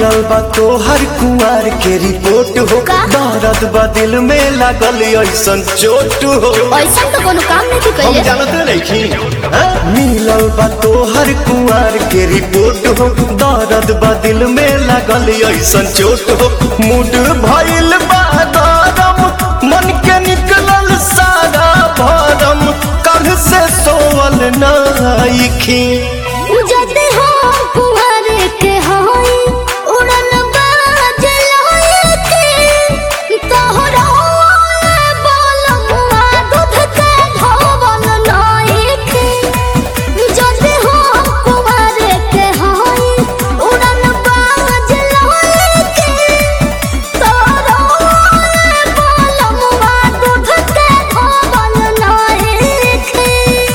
मिलल बा तोहर कुआर के रिपोर्ट हो का? दर्द बा दिल में लागल ऐसन चोट हो ऐसा तो कोनो काम नहीं हम कइले जानते नहीं मिलल बा तोहर कुआर के रिपोर्ट हो दर्द बा दिल में लागल ऐसन चोट हो मूड भइल बा गरम मन के निकलल सारा भरम कल से सोवल नाइखी जदे हो कुंवर के होई उड़न बाज लोए के तोहरा बोलमुआ दूध के धोवल नाई के जदे हो कुंवर के होई उड़न बाज लोए के तोहरा बोलमुआ दूध के धोवल नाई के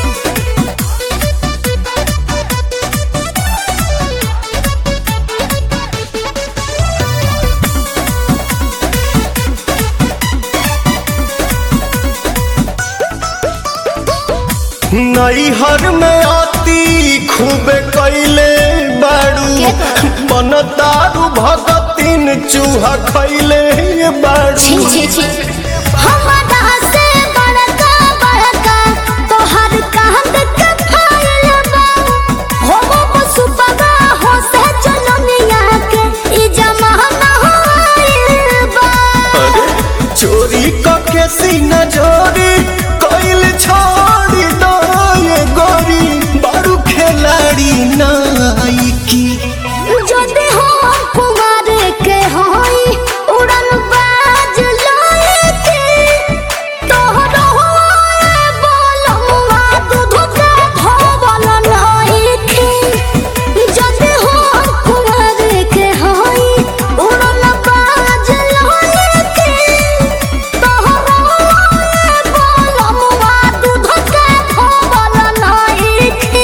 नैहर में आती खूबे कैले बाड़ू के कर? मन दारू भगतिन चूहा खैले बाड़ू छी छी छी हमारा से बड़का बड़का तोहर कांद के फाइल बा हो वो पशु बगा हो से जनमिया के ई जमाना होइल बा चोरी कके सीना जोरी कैल छोड़ी दो ये गोरी बारू खिलाड़ी नाइकी जदे हो कुमार के होई उड़न बाज लोए के तोहरो बोलमुआ दूध के धोवल नाई के जदे हो कुमार के होई उड़न बाज लोए के तोहरो बोलमुआ दूध के धोवल नाई के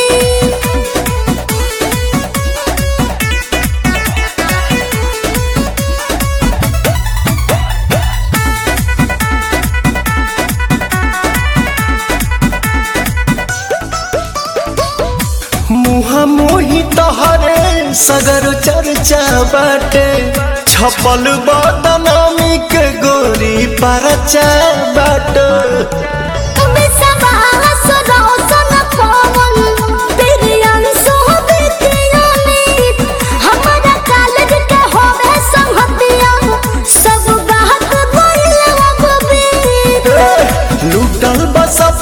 मुहा मोही तहरे सगर चर्चा बाटे छपल बदनामी के गोरी परचा बाटे तुम्हें सबास रोशन पवन बिरियान सोबितियानी हमारा कॉलेज के होवे संगतिया सब गाहक गइल अब भी लूटल बस